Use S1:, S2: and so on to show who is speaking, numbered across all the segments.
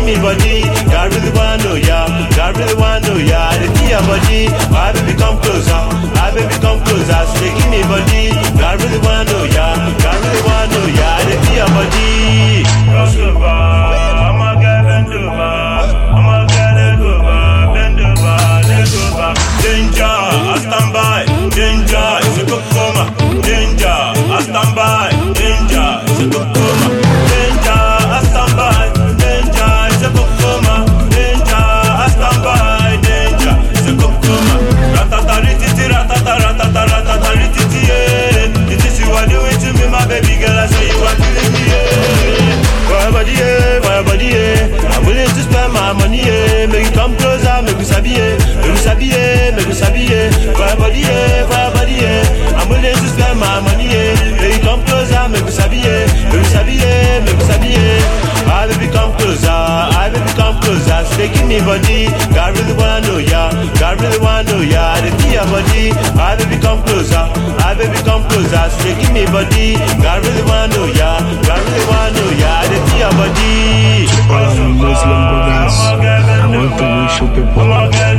S1: me body. God really wanna know ya, God really wanna know ya. I dey feel your body, my baby come closer, my baby come closer. So they give me body, God really wanna know ya, God really wanna know ya. I dey feel your body. Cross over, I'ma get bend over, I'ma get leg over, bend over, leg over. Danger, I stand by, danger, it's a good coma. Danger, I stand by, danger, it's a good coma. Danger, I stand by, danger, it's a good coma. Danger, I stand by, danger, it's a good coma. Ratata rititi, ratata ratata ratata rititi, yeah. It is you are doing to me, my baby girl. I say you are killing me, yeah. For your body, yeah, for your body, yeah. I'm willing to spend my money, yeah. Make you come closer, make you sabi, yeah. Make you sabi, yeah, make you sabi, yeah. For your body, yeah, for your body, yeah. I'm willing to spend my money, yeah. Make you come closer, make you sabi, yeah. Make you sabi, yeah, make you sabi, yeah. I baby come closer, I baby come closer. So they give me body, God really wanna know ya, God really wanna know ya. They feel your body, I baby come closer, I baby come closer. So they give me body, God really wanna know ya, God really wanna know ya. They feel your body.
S2: all our Muslim brothers. I want to wish you people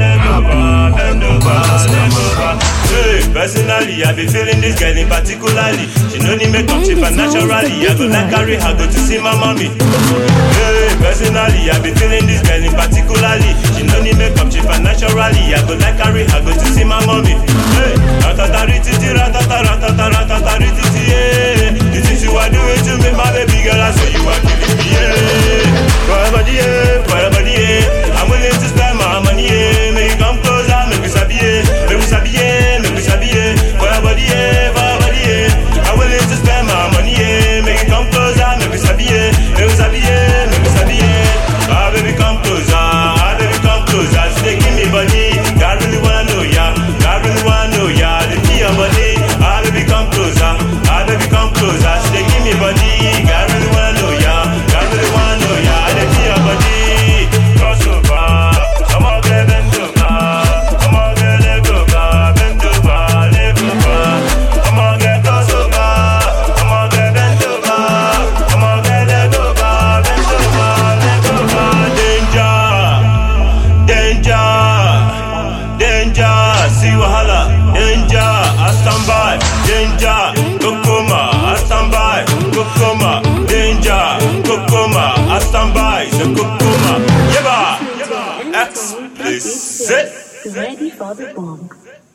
S2: happy Mubarak
S1: Hey, personally, I be feeling this girl in particularly. She no need make up, she fine naturally. I go like carry her go to see my mommy. Hey, personally, I be feeling this girl in particularly. She no need make up, she fine naturally. I go like carry her go to see my mommy. Hey, ratata rititi, ratata ratata ratata rititi, yeah. The things you are doing to me, my baby girl, I say you are killing me, yeah. For your body, yeah, for your body, yeah. I'm willing to spend my money, yeah. Make you come closer, make you sabi, yeah. Make you sabi, yeah, make you sabi, yeah. For your body, yeah, for your body, yeah. I'm willing to spend my money, yeah. Make you come closer, make you sabi, yeah. Make you sabi, yeah, make you sabi, yeah. Ah, baby, come closer, ah, baby, come closer. So they give me body, God really wanna know ya, God really wanna know ya. They feel your body, ah, baby, come closer, ah, baby, come closer. So they give me body, God really wanna know ya, God really wanna know ya. They feel your body, cross over, come on, get bend over, come on, get leg over, bend over, leg over, come on, get cross over, come on, get bend over, come on, get leg over, bend over, leg over. Danger, danger, danger, see wahala, danger, I stand by, danger, kokoma, I stand by, kokoma, danger, kokoma, I stand by, the kokoma, yeba, explicit.
S3: Ready for the bomb.